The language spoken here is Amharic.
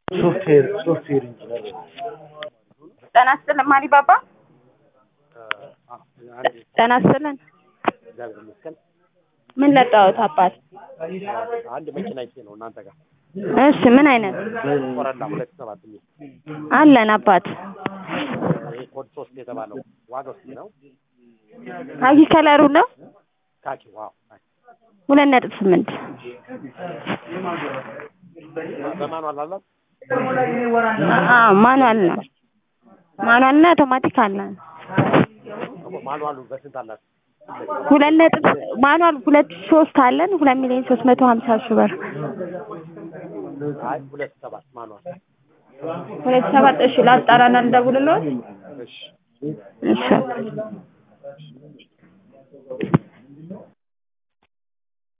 ሶፍትዌር ሶፍትዌር ኢንጂነር ጤና ይስጥልን ማሪ ባባ። ጤና ይስጥልን። እግዚአብሔር ይመስገን። ምን ለጣሁት አባት? አንድ መኪና ይቼ ነው እናንተ ጋር እሺ ምን አይነት ኮረላ ሁለት ሰባት የሚል አለን አባት? ይሄ ኮድ ሶስት የተባለው ዋጋው ስንት ነው? ካኪ ከለሩ ነው ካኪ ዋው ካኪ። ሁለት ነጥብ ስምንት በማኑዋል አላት አዎ ማኑዋል ነው። ማኑዋል እና አውቶማቲክ አለን። ማኑዋሉ በስንት አላት? ሁለት ነጥብ ማኑዋል ሁለት ሶስት አለን ሁለት ሚሊዮን ሶስት መቶ ሀምሳ ሺህ ብር አይ ሁለት ሰባት ማኑዋል ሁለት ሰባት እሺ ላጣራና ልደውልልዎት እሺ እሺ